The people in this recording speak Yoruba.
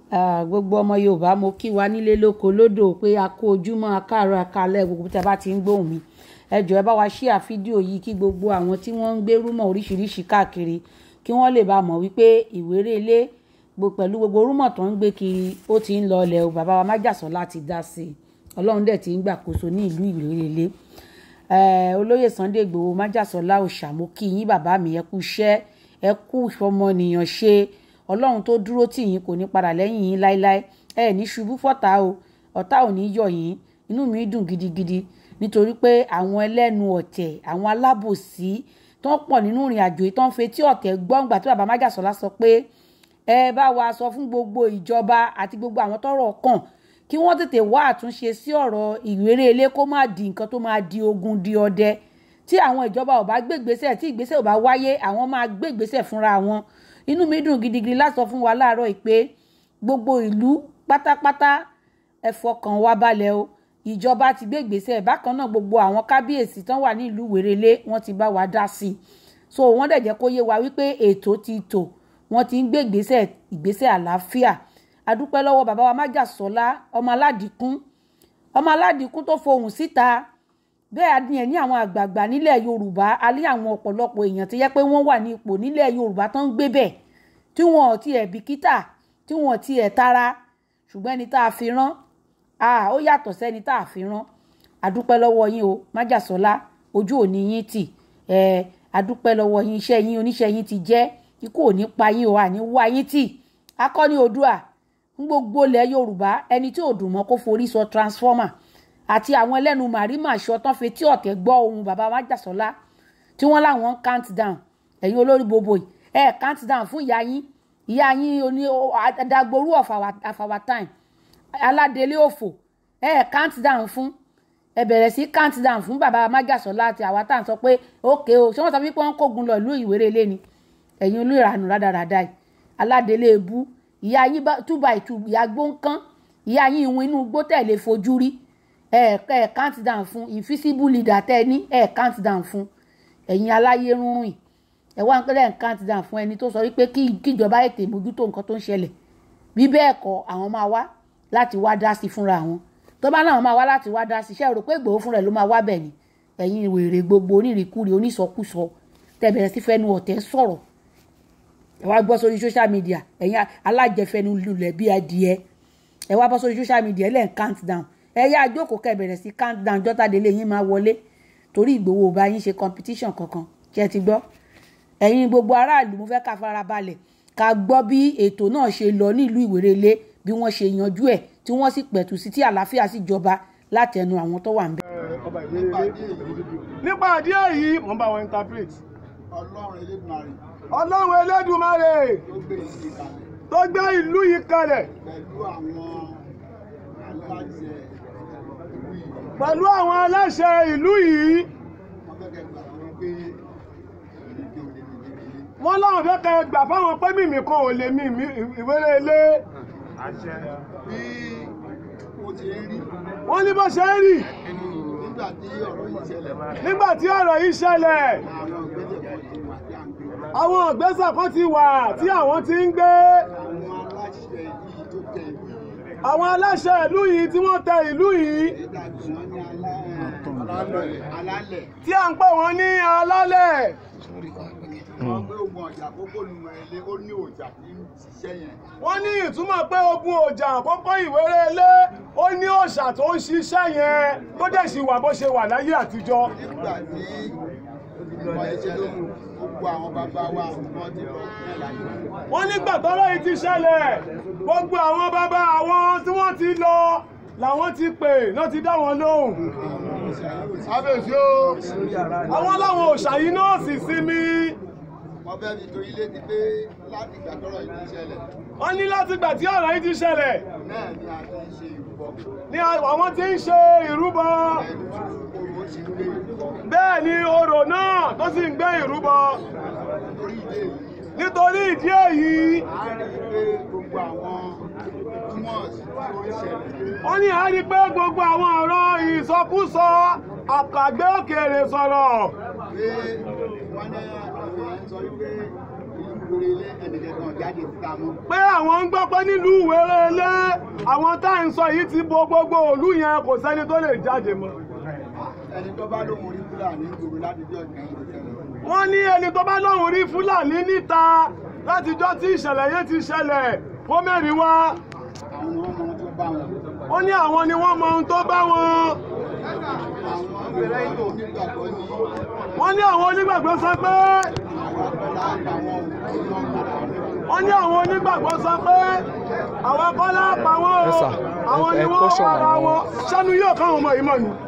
Ah, gbogbo ọmọ yorùbá mo kí wa nílé lóko lódò pé a kó ojúmọ́ akáàárọ̀ akalẹ̀ gbogbo tí a bá ti ń gbóhùn mi ẹ jọ̀ọ́ ẹ bá wa ṣíà fídíò yìí kí gbogbo àwọn tí wọ́n ń gbé rúmọ̀ oríṣiríṣi káàkiri kí wọ́n lè bá mọ̀ wípé ìwéré ilé gbo- pẹ̀lú gbogbo rúmọ̀ tó ń gbé kiri ó ti ń lọ ilẹ̀ o bàbá wa májàsọ́ láti dá sí i ọlọ́run dẹ̀ ti ń gbàkóso ní ìlú ìwéré ilé Eh, olóyè Sunday Igboho májàsọ́lá òòṣà mo kí yín bàbá mi ẹ kú iṣẹ́ ẹ kú ìfọmọnìyàn ṣe ọlọ́run tó dúró tì yín kò ní padà lẹ́yìn yín láéláé ẹ ní ṣubú fọ́tá o ọ̀tá ò ní yọ̀ yín inú mi dùn gidigidi nítorí pé àwọn ẹlẹ́nu ọ̀tẹ̀ àwọn alábòsí tó ń pọ̀ nínú ìrìn àjò yìí tó ń fetí ọ̀tẹ̀ gbọ́ngbà tí bàbá májàsọ́lá sọ pé ẹ bá wa sọ fún gbogbo ìjọba àti gbogbo àwọn tọ́rọ̀ kàn kí wọ́n tètè wá àtúnṣe sí ọ̀rọ̀ ìwéré ilé kó má di nǹkan tó máa di ogun di ọdẹ tí àwọn ìjọba ò bá gbé ìgbésẹ̀ tí ìgbésẹ̀ ò bá wáyé àwọn máa gbé ìgbésẹ̀ fúnra wọn inú mi dùn gidigidi láti sọ fún wa láàárọ̀ yìí pé gbogbo ìlú pátápátá ẹ fọkàn wa balẹ̀ o ìjọba ti gbé ìgbésẹ̀ bákan náà gbogbo àwọn kábíyèsí tán wà ní ìlú wérélé wọ́n ti bá wa dá sí i so wọ́n dẹ̀ jẹ́ kó yé wa wípé ètò ti tò wọ́n ti ń gbé ìgbésẹ̀ ìgbésẹ̀ àlàáfíà adúpẹ́ lọ́wọ́ bàbá wa májàsọ́lá ọmọ aládìkún ọmọ aládìkún tó fohùn síta bẹ́ẹ̀ ni ẹ̀ ní àwọn àgbààgbà nílẹ̀ yorùbá a ní àwọn ọ̀pọ̀lọpọ̀ èèyàn tó yẹ pé wọ́n wà ní ipò nílẹ̀ yorùbá tó ń gbé bẹ̀ tí wọn ò tiẹ̀ bìkítà tí wọn ò tiẹ̀ tara ṣùgbọ́n ẹni tá a fi rán a ó yàtọ̀ sẹ́ni tá a fi rán adúpẹ́ lọ́wọ́ yín o májàsọ́lá ojú òní yín tì ẹ̀ adúpẹ́ lọ́wọ́ yín iṣẹ́ yín oníṣẹ́ yín ti jẹ́ ikú ò ní pa yín o àní wá yín tì akọni oòdùà ń gbogbo ilẹ̀ yorùbá ẹni tí ò dùn mọ́ kó forí sọ transformer àti àwọn ẹlẹ́nu màrímà aṣọ tán fetí ọ̀tẹ̀ gbọ́ ohun bàbá májàsọ́lá tí wọ́n láwọn ń count down ẹ̀yin olórí bobo yìí ẹ̀ count down fún ìyá yín ìyá yín oní adagboru of our, of our time aládélé òfò ẹ̀ count down fún ẹ bẹ̀rẹ̀ sí count down fún bàbá májàsọ́lá àti àwa tá à ń sọ pé ókè o ṣé wọ́n sọ wípé wọ́n kógun lọ ìlú ìwérelé ni ẹ̀yin olú ìranù rádaràda yìí aládélé ebú ìyá yín bá two by two ìyá gbóǹkán ìyá yín ìwọ̀n inú igbó tẹ̀lé fojú rí ẹ ẹ count down fún invisible leader tẹ ní ẹ count down fún ẹ̀yin aláyé rúnrún ẹ wá ń pẹ́lẹ́ ń count down fún ẹni tó sọ wípé kí kíjọba ètè mójútó nǹkan tó ń ṣẹlẹ̀ bí bẹ́ẹ̀ kọ́ àwọn máa wá láti wá dá sí fúnra wọn tó bá náà máa wá láti wá dá sí iṣẹ́ rò pé Ìgbòho fúnra ẹ̀ ló máa wá bẹ̀ ni ẹ̀yin wèrè gbogbo onírìkúrì onísọkúsọ tẹ́ bẹ̀rẹ̀ sí fẹ́nu ọ̀tẹ̀ sọ̀rọ̀ ẹ wá gbọ́ sórí social media ẹ̀yin alájẹfẹ́nu lulẹ̀ bí adìẹ ẹ wá bọ́ sórí social media ẹ lẹ́ẹ̀ count down ẹ yá àjókòó kẹ́ bẹ̀rẹ̀ sí count down jọ́tàdélé yín máa wọlé torí Ìgbòho ò bá yín ṣe competition kankan ṣe ti gbọ́ ẹ̀yin gbogbo aráàlú mo fẹ́ ká fara balẹ̀ ká gbọ́ bí ètò náà ṣe lọ nílùú Ìwérelé bí wọ́n ṣe yanjú ẹ̀ tí wọ́n sì pẹ̀tù sí tí àlàáfíà sì jọba látẹnu àwọn tó wà ń bẹ̀. ọba ìwérelé nípa àdí èyí mo ń bá wọn interpret ọlọ́run elédùnmarè ọlọ́run elédùmarè tó gbé ìdílé kalẹ̀ tó gbé ìlú yìí kalẹ̀ pẹ̀lú àwọn aláṣẹ ìlú yìí pẹ̀lú àwọn aláṣẹ ìlú yìí wọ́n fẹ́ kẹ́ gbà wọ́n pé ìrèké òde nìdílé wọ́n láwọn fẹ́ kẹ́ gbà fáwọn pé mímì kan ò lè mí Ìwérelé bí ó ti ń rí wọ́n ní bó ṣe ń rì nígbà tí ọ̀rọ̀ yìí ṣẹlẹ̀ nígbà tí ọ̀rọ̀ yìí ṣẹlẹ̀ àwọn ìgbésẹ̀ kan ti wà tí à ń gbé àwọn ìgbésẹ̀ kan ti wà tí àwọn ti ń gbé àwọn aláṣẹ yìí tó tẹ ìlú yìí àwọn aláṣẹ ìlú yìí tí wọ́n tẹ ìlú yìí èyí tàbí wọn ní alálẹ̀ alálẹ̀ tí à ń pè wọ́n ní alálẹ̀ wọ́n gbé ogun ọ̀jà àkókò nùmọ̀ ilé ó ní ọjà tí ń ṣiṣẹ́ yẹn wọ́n ní ìtumọ̀ pé ogun ọjà àkọ́kọ́ Ìwérelé ó ní òòṣà tó ń ṣiṣẹ́ yẹn tó dẹ̀ sì wà bó ṣe wà láyé àtijọ́ nígbà tí ìgbìmọ̀ ìṣẹ̀lẹ̀ gbogbo àwọn bàbá wa wọ́n ti lọ ní ìlànà wọ́n nígbà tọ́rọ̀ yìí ti ṣẹlẹ̀ gbogbo àwọn bàbá àwọn tí wọ́n ti lọ làwọn ti pè náà ti dá wọn lóhùn kábíyèsí o àwọn láwọn òòṣà yìí náà sì sinmi wọ́n fẹ́ fi tó ilé ti pé láti ìgbà tọ́rọ̀ yìí ti ṣẹlẹ̀ wọ́n ní láti gbà tí ọ̀rọ̀ yìí ti ṣẹlẹ̀ náà ni a ti ń ṣe ìrúbọ ní àwọn tí ń ṣe ìrúbọ ẹni tí owó sì ń gbé ìrúbọ bẹ́ẹ̀ ni orò náà tó sì ń gbé ìrúbọ lórí ilé yìí nítorí ìdí èyí a rí i pé gbogbo àwọn túmọ̀s tó ń ṣẹlẹ̀ wọ́n ní a rí pé gbogbo àwọn ọ̀rọ̀ ìsọkúsọ àkàgbé òkèèrè sọ̀rọ̀ pé wọ́n ní àwọn èèyàn sọ wípé ìlú ìgboro ilé ẹnìkẹ́kan jáde síta mọ́. pé àwọn ń gbọ́ pé nílùú ìwérélé àwọn tá à ń sọ yìí ti bo gbogbo òlú yẹn kò sẹ́ni tó lè jáde mọ́. ẹni tó bá lóun rí fúlàní ìgboro láti jọ ìkẹyìn ìṣẹ̀lẹ̀. wọ́n ní ẹni tó bá lóun rí fúlàní níta látijọ́ tí ìṣẹ̀lẹ̀ yẹn ti ṣẹlẹ̀ kó mẹ́rin wá àwọn ni wọ́n mọ ohun tó bá wọn. ó ní àwọn ni wọ́n mọ ohun tó bá wọn àwọn ìrẹ́ ìlú onígbàgbọ́ ní wọ́n ní àwọn onígbàgbọ́ sọ pé àwọn akọ́lá àtàwọn òkú náà padà rẹ̀. wọ́n ní àwọn onígbàgbọ́ sọ pé àwọn kọ́lá pa wọ́n o Yes, sir. àwọn Ẹ- ni ẹ wọ́n caution wára àwọn- wọn ṣẹ́nu yóò káwọn ọmọ yìí mọ̀ ni.